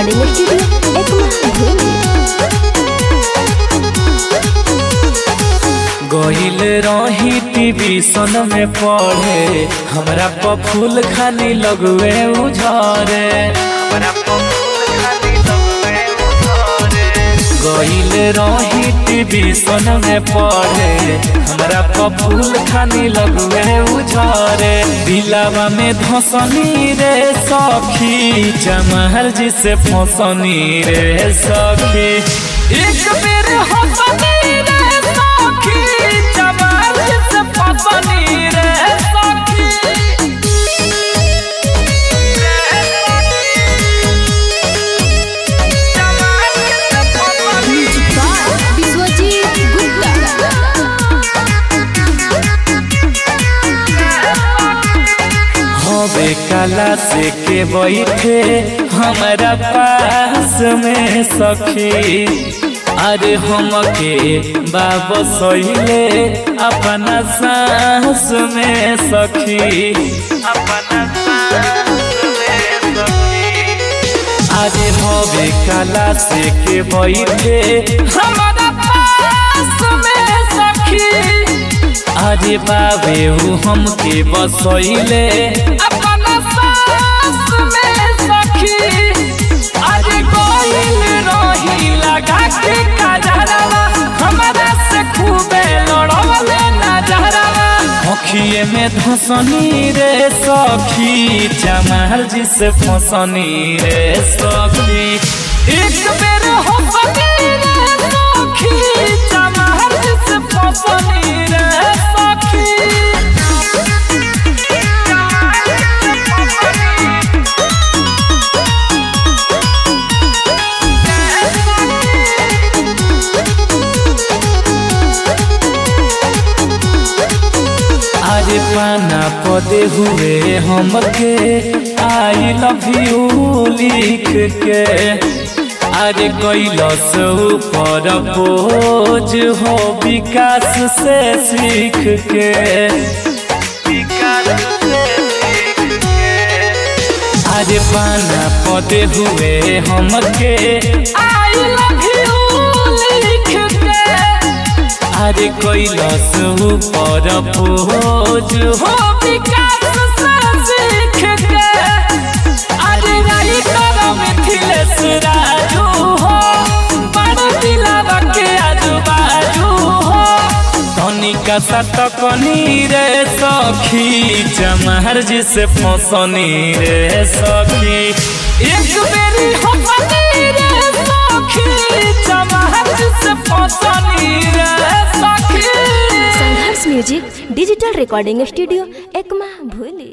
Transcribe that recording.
recording studio Ekma भूमि गईल रही टीवी सन में पढ़े हमरा प फूल खानी लगवे उझरे हमरा प फूल खानी लगवे उझरे गईल रही टीवी सन में पढ़े हमरा प फूल खानी लगवे उझरे दिलावा में धसनी रे सखी जमहर जी से फसनी रे सखी एक बेर हसनी रे सखी जमहर जी से फसनी रे सखी म्यूजिक बाय विश्वजीत गुप्ता हवे कला से के बैठे हमारा पास में सखी अरे हमके बाबा सहिले अपना सांस में सखी अपना सांस में सखी अरे हवे कला से के बैठे हमारा पास में सखी अरे बाबे ऊ हमके बसैले अपना सास में सखी अरे कोइल रही लगा के काजरवा हमारा से खूबे लड़वले नजरवा अखिए में धसनी रे सखी जमाल जी से फसनी रे सखी एक बेर हो रे सखी जमाल जी से फसनी रे सखी अरे पाना पदे हुए हमके आई लव यू लिख के अरे कैलस ऊपर बोझ हो विकास से सीख के विकास से सीख के अरे पाना पदे हुए हमके आई लव यू लिख के अरे कैलस ऊपर बोझ हो विकास से सीख के अरे राइटर मिथिलेश राजू हो बड़ दिलावा के आजू बाजू हो तनिका सतकनी रे सखी जमहर जी से फसनी रे सखी एक बेरी हसनी रे सखी जमहर जी से फसनी रे सखी Sangharsh music digital recording studio Ekma भूली